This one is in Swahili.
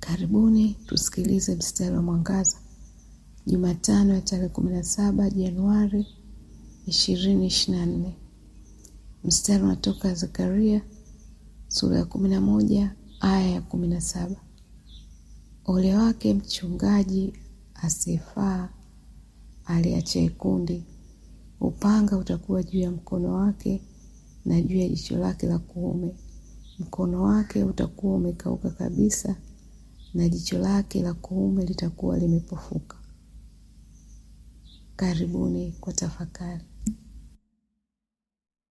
Karibuni tusikilize mstari wa mwangaza Jumatano ya tarehe kumi na saba Januari ishirini ishirini na nne. Mstari unatoka Zekaria sura ya kumi na moja aya ya kumi na saba. Ole wake mchungaji asiyefaa aliachaye kundi, upanga utakuwa juu ya mkono wake na juu ya jicho lake la kuume. Mkono wake utakuwa umekauka kabisa na jicho lake la kuume litakuwa limepofuka. Karibuni kwa tafakari.